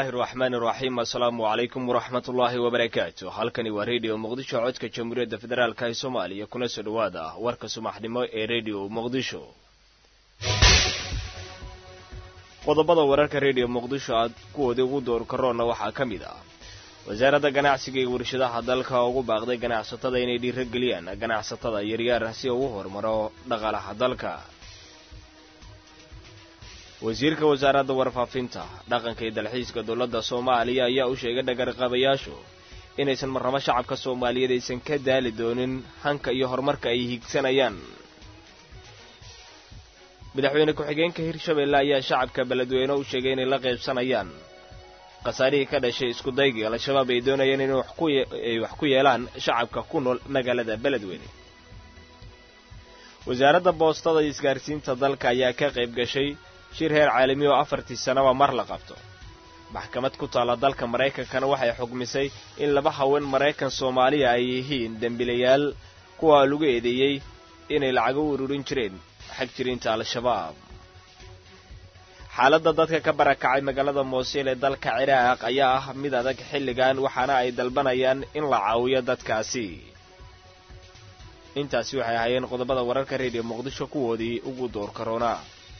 illaahi araxmaani iraxiim assalaamu calaykum waraxmat ullaahi wabarakaatu halkani waa rediyo muqdisho codka jamhuuriyadda federaalka ee soomaaliya kuna soo dhowaada warka subaxnimo ee rediyo muqdisho qodobada wararka rediyo muqdisho aad kuwoodii ugu door karoonna waxaa ka mid ah wasaaradda ganacsiga iyo warshadaha dalka ugu baaqday ganacsatada inay dhiirageliyaan ganacsatada yaryar si ugu horumaro dhaqaalaha dalka wasiirka wasaaradda warfaafinta dhaqanka iyo dalxiiska dowladda soomaaliya ayaa u sheegay dhagarqabayaashu inaysan marnabo shacabka soomaaliyeed aysan ka daali doonin hanka iyo horumarka ay higsanayaan madaxweyne ku-xigeenka hirshabelle ayaa shacabka beledweyne u sheegay inay la qaybsanayaan khasaarihii ka dhashay iskudaygii al-shabaab ay doonayeen inay wax ku yeelaan shacabka ku nool magaalada beledweyne wasaaradda boostada iyo isgaarsiinta dalka ayaa ka qayb gashay shir heer caalami oo afartii sanaba mar la qabto maxkamad ku taalla dalka maraykankana waxay xugmisay in laba haween maraykan soomaaliya ay yihiin dembilayaal kuwaa lagu eedeeyey inay lacago u ururin jireen xag jiriinta al-shabaab xaaladda dadka ka barakacay magaalada moosil ee dalka ciraaq ayaa ah mid adag xilligan waxaana ay dalbanayaan in la caawiyo dadkaasi intaasi waxay ahaayeen qodobada wararka rediyo muqdisho kuwoodii ugu door karoona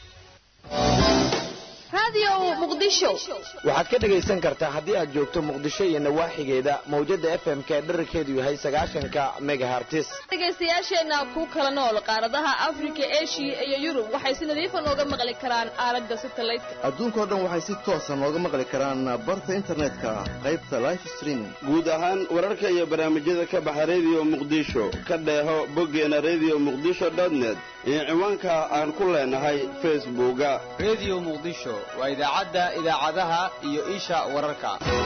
waxaad ka dhegaysan kartaa haddii aad joogto muqdisho iyo nawaaxigeeda mawjada fm ka dherarkeedu yahay sagaashanka megahartis dhegaystayaasheenna ku kala nool qaaradaha afrika eshiya iyo yurub waxay si nadiifa nooga maqli karaan aalada satalaydka adduunkao dhan waxay si toosa nooga maqli karaan barta internetka qaybta life streaming guud ahaan wararka iyo barnaamijyada ka baxa rediyo muqdisho ka dheeho boggeena rediyo muqdisho dotnet iyo ciwaanka aan ku leenahay facebooka rediyo muqdisho waa idaacadda idaacadaha iyo isha wararka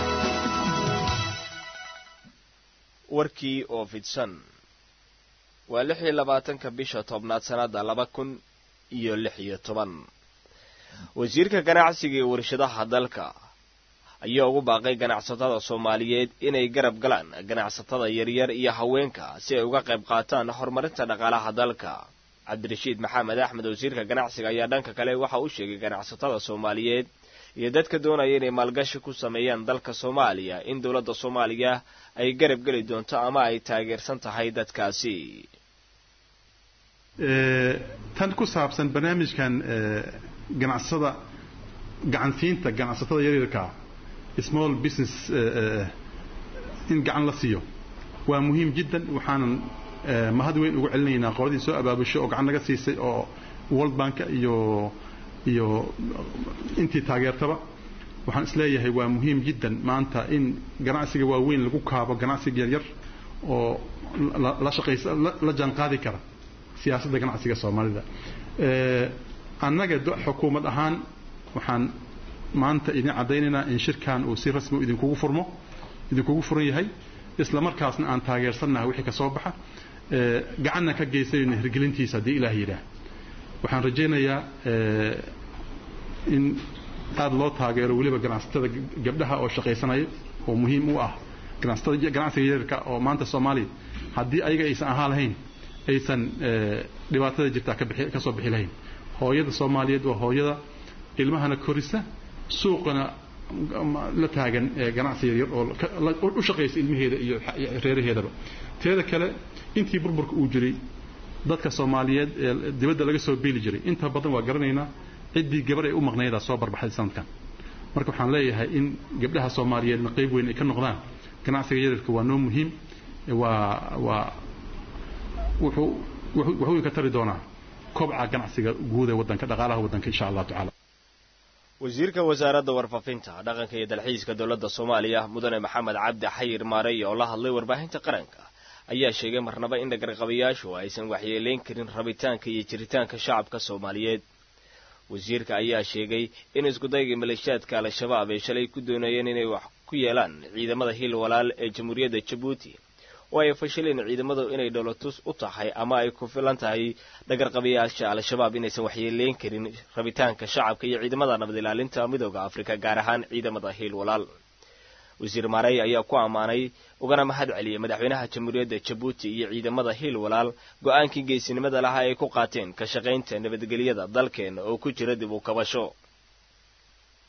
warkii oo fidsan waa lix iyo labaatanka bisha tobnaad sannadda laba kun iyo lix iyo toban wasiirka ganacsiga iyo warshadaha dalka ayaa ugu baaqay ganacsatada soomaaliyeed inay garab galaan ganacsatada yaryar iyo haweenka si ay uga qayb qaataan horumarinta dhaqaalaha dalka cabdirashiid maxamed axmed wasiirka ganacsiga ayaa dhanka kale waxa uu sheegay ganacsatada soomaaliyeed iyo dadka doonaya inay maalgashi ku sameeyaan dalka soomaaliya in dowladda soomaaliya ay garab geli doonto ama ay taageersan tahay dadkaasi tan ku saabsan barnaamijkan ganacsatada gacansiinta ganacsatada yaryarkaa small business in gacan la siiyo waa muhiim jiddan waxaanan mahad weyn ugu celinaynaa qoladii soo abaabusho oo gacan naga siisay oo world bank iyo iyo intii taageertaba waxaan isleeyahay waa muhiim jiddan maanta in ganacsiga waaweyn lagu kaabo ganacsiga yaryar oo la shaqaysa la jaanqaadi kara siyaasadda ganacsiga soomaalida annaga xukuumad ahaan waxaan maanta idin caddaynaynaa in shirkan uu si rasmi idinkugu furmo idinkugu furan yahay isla markaasna aan taageersannaha wixii ka soo baxa gacanna ka geysayno hirgelintiisa haddii ilaah yidhaah waxaan rajaynayaa in aad loo taageero weliba ganacsatada gabdhaha oo shaqaysanaya oo muhiim u ah ganacsatada ganacsiga yararka oo maanta soomaaliya haddii ayaga aysan ahaa lahayn aysan dhibaatada jirtaa ka soo bixi lahayn hooyada soomaaliyeed waa hooyada ilmahana korisa suuqana la taagan ganacsi yaryar oo u shaqaysa ilmaheeda iyo reeraheedaba teeda kale intii burburka uu jiray dadka soomaaliyeed ee dibadda laga soo beeli jiray inta badan waa garanaynaa ciddii gabar ay u maqnaydaa soo barbaxday sanadkan marka waxaan leeyahay in gabdhaha soomaaliyeedna qayb weyn ay ka noqdaan ganacsiga yaryarka waa noo muhiim waa waa wuxuu wuxuu ka tari doonaa kobca ganacsiga guud ee waddanka dhaqaalaha waddanka insha allahu tacaala wasiirka wasaaradda warfaafinta dhaqanka iyo dalxiiska dowladda soomaaliya mudane maxamed cabdi xayir maarey oo la hadlay warbaahinta qaranka ayaa sheegay marnaba in dhagarqabayaashu aysan waxyeelayn karin rabitaanka iyo jiritaanka shacabka soomaaliyeed wasiirka ayaa sheegay in iskudaygii maleeshiyaadka al-shabaab ay shalay ku doonayeen inay wax ku yeelaan ciidamada hil walaal ee jamhuuriyadda jabuuti oo ay fashileen ciidamadu inay dholotus u tahay ama ay ku filan tahay dhagarqabayaasha al-shabaab inaysan waxyeelayn karin rabitaanka shacabka iyo ciidamada nabad ilaalinta midooda afrika gaar ahaan ciidamada hiil walaal wasiir maarey ayaa ku ammaanay ugana mahad celiyey madaxweynaha jamhuuriyadda jabuuti iyo ciidamada hiil walaal go-aankii geesinimada lahaa ay ku qaateen ka shaqaynta nabadgelyada dalkeena oo ku jira dib u kabasho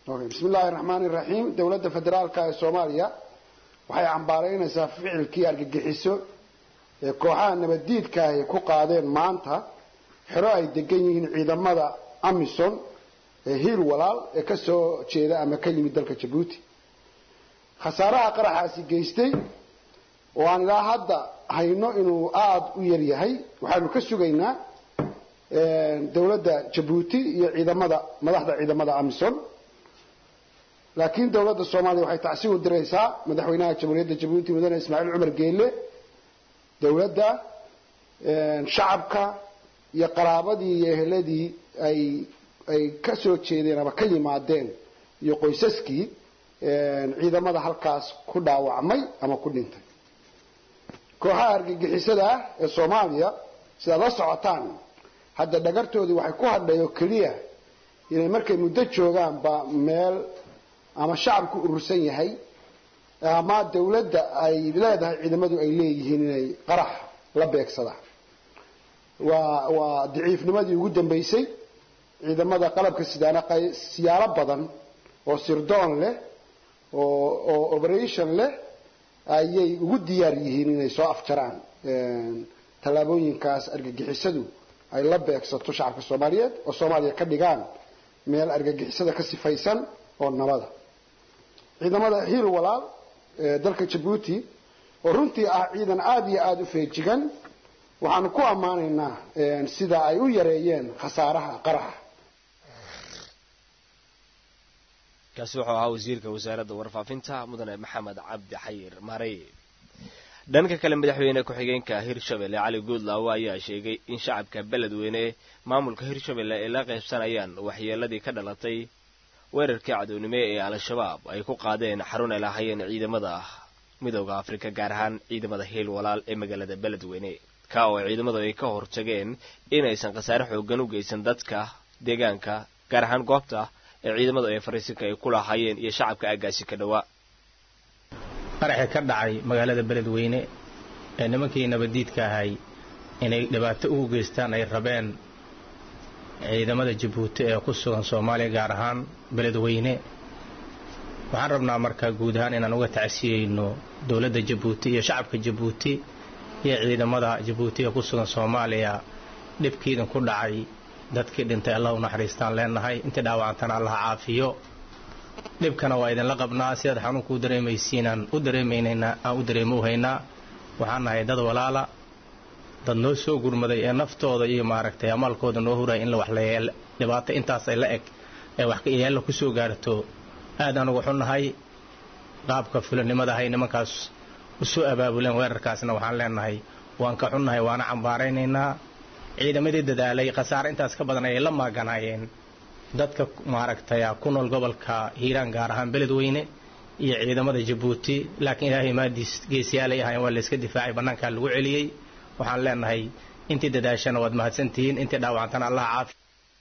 bismi illaahi raxmaani raxiim dowladda federaalka ee soomaaliya waxay cambaaraynaysaa ficilkii argagixiso ee kooxaha nabaddiidka ay ku qaadeen maanta xero ay degan yihiin ciidamada amison ee hiil walaal ee ka soo jeeda ama ka yimid dalka jabuuti khasaaraha qaraxaasi geystay oo aan ilaa hadda hayno inuu aada u yar yahay waxaanu ka sugaynaa dowladda jabuuti iyo ciidamada madaxda ciidamada amison laakiin dowladda soomaaliya waxay tacsi u diraysaa madaxweynaha jamhuuriyadda jabuuti mudane ismaaciil cumar geele dowladda shacabka iyo qaraabadii iyo eheladii ay ay ka soo jeedeen ama ka yimaadeen iyo qoysaskii ciidamada halkaas ku dhaawacmay ama ku dhintay kooxaha argagixisada ah ee soomaaliya sidaad la socotaan hadda dhagartoodii waxay ku hadhay oo keliya inay markay muddo joogaanba meel ama shacabku urursan yahay ama dawladda ay leedahay ciidamadu ay leeyihiin inay qarax la beegsadaan waa waa daciifnimadii ugu dambaysay ciidamada qalabka sidaana siyaalo badan oo sirdoon leh oo oo operation leh ayay ugu diyaar yihiin inay soo afjaraan tallaabooyinkaas argagixisadu ay la beegsato shacabka soomaaliyeed oo soomaaliya ka dhigaan meel argagixisada ka sifaysan oo nabada ciidamada hiil walaal ee dalka jabuuti oo runtii ah ciidan aada iyo aada u feejigan waxaanu ku ammaanaynaa sida ay u yareeyeen khasaaraha qaraxa kaasi wuxuu ahaa wasiirka wasaaradda warfaafinta mudane maxamed cabdi xayir maarey dhanka kale madaxweyne ku-xigeenka hirshabelle cali guudlaawo ayaa sheegay in shacabka beledweyne maamulka hirshabelle ay la qaybsanayaan waxyeeladii ka dhalatay weerarkii cadownimo ee al-shabaab ay ku qaadeen xarun ay lahaayeen ciidamada midooda afrika gaar ahaan ciidamada hiil walaal ee magaalada beledweyne ka oo ciidamadu ay ka hortageen inaysan khasaare xoogan u geysan dadka deegaanka gaar ahaan goobta ee ciidamadu ay fariisinka ay ku lahaayeen iyo shacabka aagaasi ka dhowaa qaraxii ka dhacay magaalada beledweyne ee nimankii nabaddiidka ahay inay dhibaato ugu geystaan ay rabeen ciidamada jabuuti ee ku sugan soomaaliya gaar ahaan beledweyne waxaan rabnaa markaa guud ahaan inaan uga tacsiyeyno dowladda jabuuti iyo shacabka jabuuti iyo ciidamada jabuuti ee ku sugan soomaaliya dhibkiidin ku dhacay dadkii dhintay allah u naxariistaan leenahay intii dhaawacantana allah caafiyo dhibkana waa idinla qabnaa sidaad xanuunka u dareemaysiinaan u dareemaynaynaa aan u dareemo u haynaa waxaan nahay dad walaala dad noo soo gurmaday ee naftooda iyo maaragtay amaalkooda noo huraya in la waxleeyeel dhibaato intaas ay la eg ee wax yeella ku soo gaarto aad aan uga xunnahay qaabka fulanimada ahay nimankaas u soo abaabuleen weerarkaasna waxaan leenahay waan ka xunnahay waana cambaaraynaynaa ciidamadii dadaalay khasaare intaas ka badan ayay la maaganaayeen dadka maaragtay ku nool gobolka hiiraan gaar ahaan beledweyne iyo ciidamada jabuuti laakiin ilaahay maadiis geesiyaalay ahayn waa layska difaacay bannaankaa lagu celiyey waxaan leenahay intii dadaashana waad mahadsantihiin intii dhaawacantana allah caafi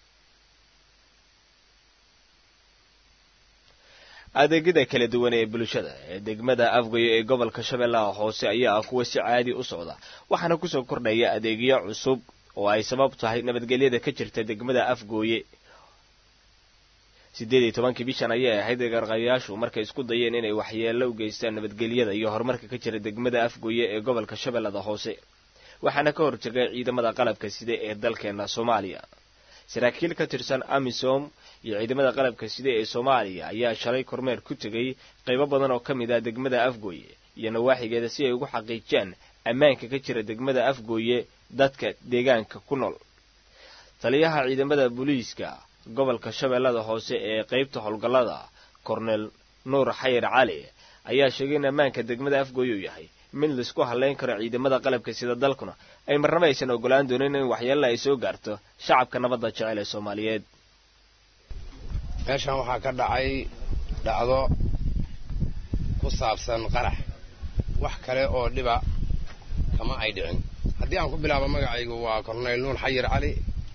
adeegyada kala duwan ee bulshada ee degmada afgoyo ee gobolka shabeellaha hoose ayaa ah kuwa si caadi u socda waxaana kusoo kordhaya adeegyo cusub oo ay sabab tahay nabadgelyada ka jirta degmada afgooye siddeed iyo tobankii bishan ayay ahayd garqayaashu markay isku dayeen inay waxyeello u geystaan nabadgelyada iyo horumarka ka jira degmada afgooye ee gobolka shabeellada hoose waxaana ka horjegay ciidamada qalabka sida ee dalkeena soomaaliya saraakiil ka tirsan amisom iyo ciidamada qalabka sida ee soomaaliya ayaa shalay kormeer ku tegay qaybo badan oo ka mid ah degmada afgooye iyo nawaaxigeeda si ay ugu xaqiijiyaan ammaanka ka jira degmada afgooye dadka deegaanka ku nool taliyaha ciidamada booliiska gobolka shabeellada hoose ee qaybta howlgallada kornel nuur xayir cali ayaa sheegay in ammaanka degmada afgooye uu yahay mid laisku hadlayn karo ciidamada qalabka sida dalkuna ay marnaba aysan ogolaan doonin in waxyeella ay soo gaarto shacabka nabadda jecel ee soomaaliyeed meeshan waxaa ka dhacay dhacdo ku saabsan qarax wax kale oo dhiba kama ay dhicin haddii aan ku bilaabo magacaygu waa korneyl nuur xayir cali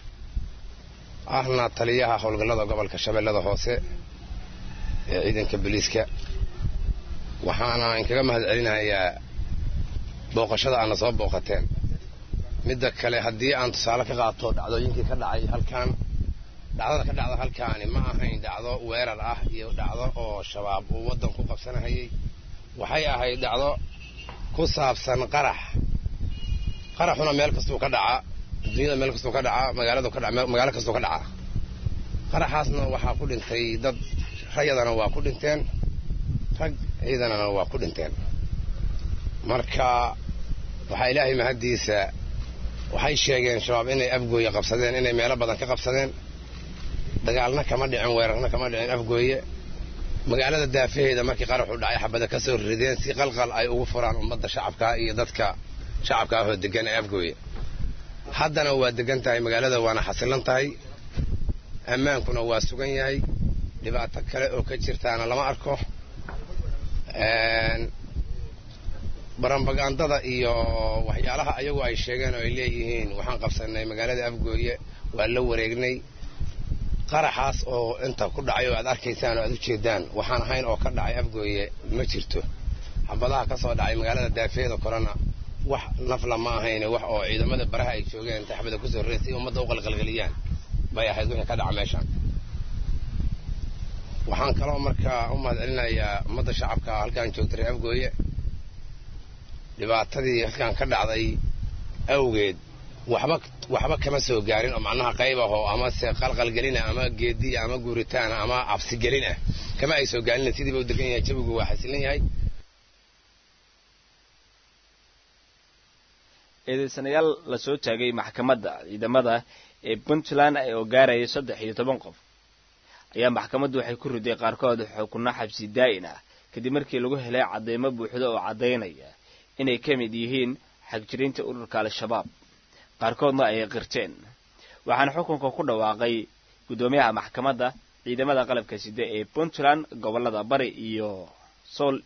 ahna taliyaha howlgallada gobolka shabeellada hoose ee ciidanka booliiska waxaana inkaga mahad celinayaa booqashada aadna soo booqateen midda kale haddii aan tusaale ka qaato dhacdooyinkii ka dhacay halkan dhacdada ka dhacda halkaani ma ahayn dhacdo weerar ah iyo dhacdo oo shabaab uu waddan ku qabsanahayay waxay ahayd dhacdo ku saabsan qarax qaraxuna meel kastuu ka dhacaa adduunyada meel kastuu ka dhacaa magaaladu ka dhaca magaalo kastuu ka dhacaa qaraxaasna waxaa ku dhintay dad rayadana waa ku dhinteen rag ciidanana waa ku dhinteen marka waxaa ilaahay mahaddiisa waxay sheegeen shabaab inay afgooye qabsadeen inay meelo badan ka qabsadeen dagaalna kama dhicin weerarna kama dhicin afgooye magaalada daafaheeda markii qaraxu dhacay xabada ka soo rideen si qalqal ay ugu furaan ummadda shacabkaa iyo dadka shacabka ahoo degan ee afgooye haddana waa degan tahay magaalada waana xasilan tahay ammaankuna waa sugan yahay dhibaato kale oo ka jirtaana lama arko barambagandada iyo waxyaalaha ayagu ay sheegeen oo ay leeyihiin waxaan qabsanay magaalada afgooye waa la wareegnay qaraxaas oo inta ku dhacay oo aad arkaysaan oo aad u jeedaan waxaan ahayn oo ka dhacay afgooye ma jirto xabadaha ka soo dhacay magaalada daafeeda korena wax nafla ma ahayne wax oo ciidamada baraha ay joogeen intay xabada kusoo rareen si ummadda u qalqalgeliyaan bay ahayd wixii ka dhaca meeshaan waxaan kaloo markaa u mahad celinayaa ummadda shacabka halkaan joogta reer afgooye dhibaatadii halkaan ka dhacday awgeed waxba waxba kama soo gaarin oo macnaha qayb ah oo ama se qalqalgelina ama geediya ama guuritaana ama cabsigelin ah kama ay soo gaarin sidiiba u degan yahay jawigu waa xasilan yahay eedeysanayaal lasoo taagay maxkamadda ciidamada ee puntland oo gaaraya saddex iyo toban qof ayaa maxkamaddu waxay ku riday qaarkood xukunno xabsi daa'in ah kadib markii lagu helay cadeymo buuxda oo caddaynaya inay ka mid yihiin xagjirinta ururka al-shabaab qaarkoodna ay qirteen waxaana xukunka ku dhawaaqay guddoomiyaha maxkamadda ciidamada qalabka sida ee puntland gobollada bari iyo sool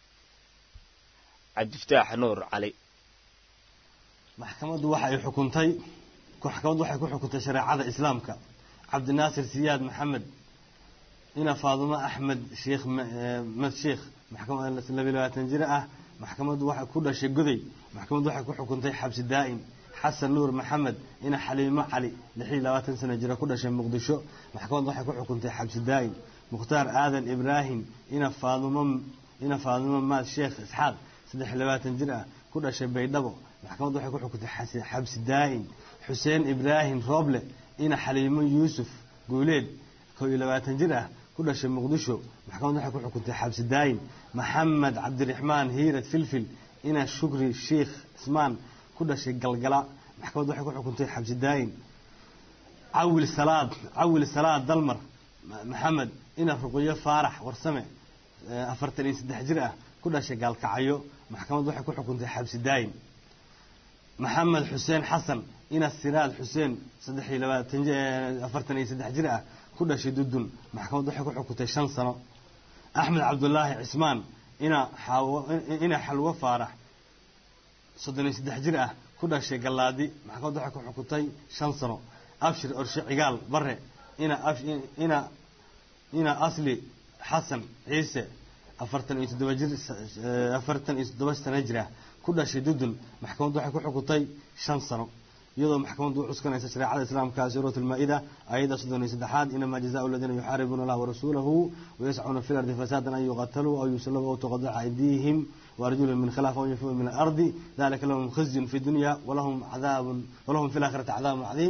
cabdiftaax nuur cali maxkamaddu waxa ay xukuntay maxkamaddu waxay ku xukuntay shareecada islaamka cabdinaasir siyaad maxamed ina faadumo axmed sheekh mad sheekh maxkamad labiyo labaatan jir ah maxkamaddu waxay ku dhashay goday maxkamaddu waxay ku xukuntay xabsi daa'im xasan nuur maxamed ina xaliimo cali lix iyo labaatan sano jira ku dhashay muqdisho maxkamaddu waxay ku xukuntay xabsi daa'im mukhtaar aadan ibraahim ina faadumo ina faadumo maad sheekh isxaaq saddex iyo labaatan jir ah ku dhashay baydhabo maxkamaddu waxay ku xukuntay xabsi daa'im xuseen ibraahim rooble ina xaliimo yuusuf guuleed koo iyo labaatan jir ah ku dhashay muqdisho maxkamaddu waxay ku xukuntay xabsi daa'im maxamed cabdiraxmaan hiirad filfil ina shukri sheikh ismaan ku dhashay galgala maxkamaddu waxay ku xukuntay xabsi daa'im cawil salaad cawil salaad dalmar maxamed ina ruqyo faarax warsame afartan iyo saddex jir ah ku dhashay gaalkacyo maxkamaddu waxay ku xukuntay xabsi daa'im maxamed xuseen xasan ina siraad xuseen saddex iyo labaatan afartan iyo saddex jir ah ku dhashay dudun maxkamaddu waxay ku xukuntay shan sano axmed cabdulaahi cismaan ina xaawo ina xalwo faarax soddon iyo saddex jir ah ku dhashay gallaadi maxkamaddu waxay ku xukuntay shan sano abshir orshe cigaal bare ina ina ina asli xasan ciise afartan iyo toddoba jir afartan iyo toddoba sano jir ah ku dhashay dudun maxkamaddu waxay ku xukuntay shan sano iyadoo maxkamaddu u cuskanaysa shareecada islaamka suurat almaa-ida ayada soddon iyo saddexaad inamaa jazaau aladiina yuxaaribuuna allah warasuulahu wayascuuna fi lardi fasaadan an yuqataluu aw yusalabuu aw tuqadaca aydihim waarjulhum min khilaaf aw yunfuu min alardi dalika lahum khizyun fi dunya walahum cadaabun walahum fi laakhirati cadaabun cadiim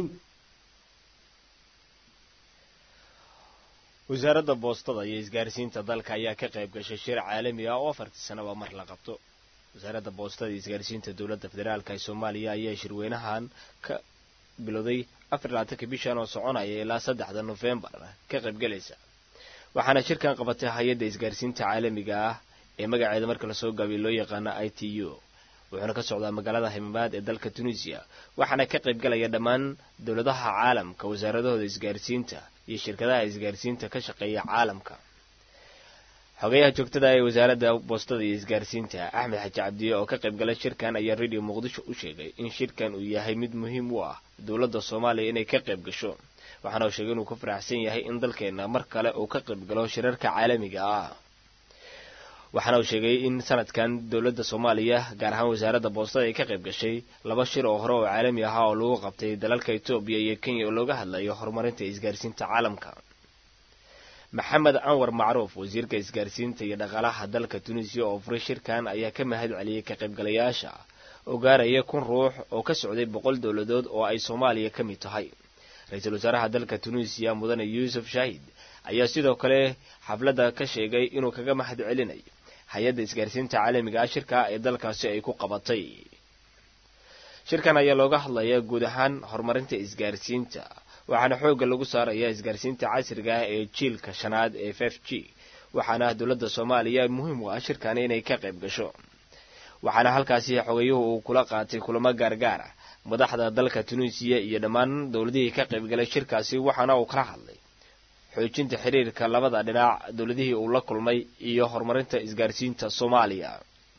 wasaaradda boostada iyo isgaarsiinta dalka ayaa ka qayb gashay shir caalami ah oo afartii sanaba mar la qabto wasaaradda boostada iyo isgaarsiinta dowladda federaalka ee soomaaliya ayaa shirweynahan ka bilowday afar labaatanka bishan oo soconaya ilaa saddexda nofembar ka qaybgalaysa waxaana shirkan qabatay hay-adda isgaarsiinta caalamiga ah ee magaceeda marka lasoo gaabiyo loo yaqaano i t u wuxuuna ka socdaa magaalada himamaad ee dalka tunisiya waxaana ka qaybgalaya dhammaan dowladaha caalamka wasaaradahooda isgaarsiinta iyo shirkadaha isgaarsiinta ka shaqeeya caalamka xogeyaha joogtada ee wasaaradda boostada iyo isgaarsiinta axmed xaji cabdiye oo ka qaybgalay shirkan ayaa radio muqdisho u sheegay in shirkan uu yahay mid muhiim u ah dowladda soomaaliya inay ka qayb gasho waxaana uu sheegay inuu ku faraxsan yahay in dalkeenna mar kale uu ka qayb galo shirarka caalamiga ah waxaana uu sheegay in sanadkan dowladda soomaaliya gaar ahaan wasaaradda boostada ay ka qayb gashay laba shir oo hore oo caalami ahaa oo lagu qabtay dalalka etoobiya iyo kenya oo looga hadlayo horumarinta isgaarsiinta caalamka maxamed anwar macruuf wasiirka isgaarsiinta iyo dhaqaalaha dalka tunisiya oo furay shirkan ayaa ka mahad celiyey ka qaybgalayaasha oo gaaraya kun ruux oo ka socday boqol dowladood oo ay soomaaliya ka mid tahay ra-iisul wasaaraha dalka tunisiya mudane yuusuf shaahid ayaa sidoo kale xafladda ka sheegay inuu kaga mahad celinayo hay-adda isgaarsiinta caalamiga ah shirka ee dalkaasi ay ku qabatay shirkan ayaa looga hadlayaa guud ahaan horumarinta isgaarsiinta waxaana xoogga lagu saarayaa isgaarsiinta casriga ah ee jiilka shanaad ee f f g waxaana dowladda soomaaliya muhiim u ah shirkani inay ka qayb gasho waxaana halkaasi xogayuhu uu kula qaatay kulamo gaargaar ah madaxda dalka tunisiya iyo dhammaan dowladihii ka qaybgalay shirkaasi waxaana uu kala hadlay xoojinta xiriirka labada dhinac dowladihii uu la kulmay iyo horumarinta isgaarsiinta soomaaliya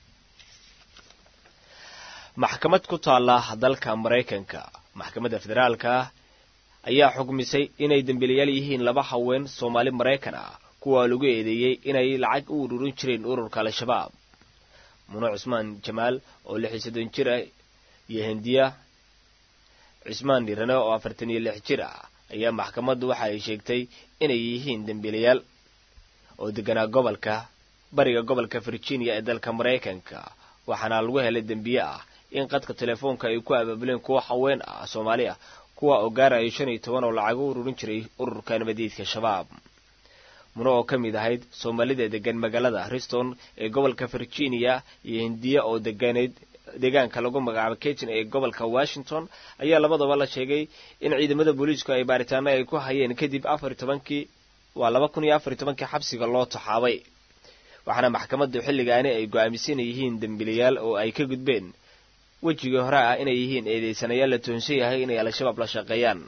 maxkamad ku taalla dalka maraykanka maxkamadda federaalka ayaa xugmisay inay dembiilayaal yihiin laba haween soomaali maraykan ah kuwa lagu eedeeyey inay lacag u ururin jireen ururka al-shabaab muno cusmaan jamaal oo lix iyo soddon jir ah iyo hindiya cismaan dhirane oo afartan iyo lix jir ah ayaa maxkamaddu waxa ay sheegtay inay yihiin dembiilayaal oo deganaa gobolka bariga gobolka virginia ee dalka maraykanka waxaana lagu helay dembiye ah in qadka telefoonka ay ku abaabuleen kuwa haween ah soomaali ah kuwa oo gaaraya shan iyo toban oo lacagu ururin jiray ururka nabadiidka shabaab muno oo ka mid ahayd soomaalida degan magaalada riston ee gobolka virginia iyo hindiya oo deganeyd deegaanka lagu magacaabo ketin ee gobolka washington ayaa labadaba la sheegay in ciidamada booliisku ay baaritaano ay ku hayeen kadib afar tobankii waa laba kun iyo afar tobankii xabsiga loo taxaabay waxaana maxkamaddu xilligaani ay go-aamisan yihiin dembiilayaal oo ay ka gudbeen wejigii hore ah inay yihiin eedeysanayaal la toonsan yahay inay al-shabaab la shaqeeyaan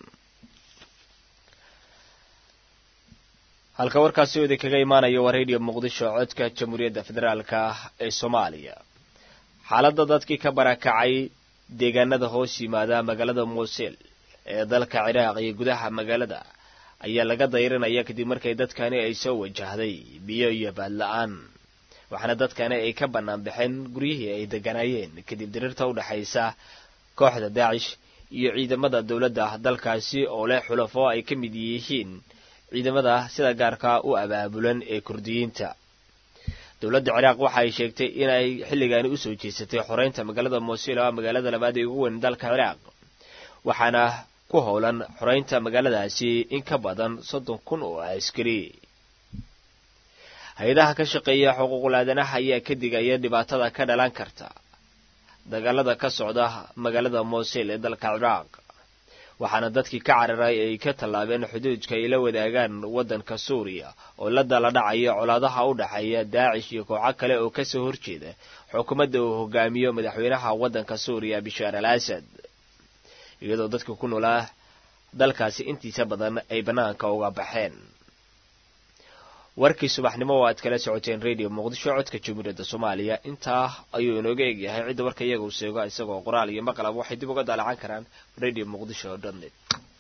halka warkaasi oo idinkaga imaanaya waa radio muqdisho codka jamhuuriyadda federaalka ee soomaaliya xaaladda dadkii ka barakacay deegaanada hoos yimaada magaalada muusil ee dalka ciraaq iyo gudaha magaalada ayaa laga dayranaya kadib markay dadkani ay soo wajahday biyo iyo baadla-aan waxaana dadkani ay ka bannaan baxeen guryihii ay deganaayeen kadib dirirta u dhexaysa kooxda daacish iyo ciidamada dowladda dalkaasi oo leh xulafo ay ka mid yihiin ciidamada sida gaarka u abaabulan ee kurdiyiinta dowladda ciraaq waxa ay sheegtay inay xilligaani usoo jeesatay xoreynta magaalada muusil oo magaalada labaad ee ugu weyn dalka ciraaq waxaana ku howlan xoreynta magaaladaasi in ka badan soddon kun oo askari hay-adaha ka shaqeeya xuquuqul aadanaha ayaa ka digaya dhibaatada ka dhalan karta dagaalada ka socda magaalada muusil ee dalka ciraaq waxaana dadkii ka cararay ay ka tallaabeen xuduudka ay la wadaagaan waddanka suuriya oo la dala dhacaya colaadaha u dhexeeya daacish iyo kooxo kale oo kasoo horjeeda xukuumadda uu hogaamiyo madaxweynaha waddanka suuriya bishaar al asad iyadoo dadka ku noolaa dalkaasi intiisa badan ay bannaanka uga baxeen warkii subaxnimo oo aad kala socoteen radio muqdisho codka jamhuuriyadda soomaaliya intaa ayuu inooga egyahay cidda warka iyaga u seego isagoo qoraal iyo maqlab waxay dib uga daalacan karaan radio muqdisho dot net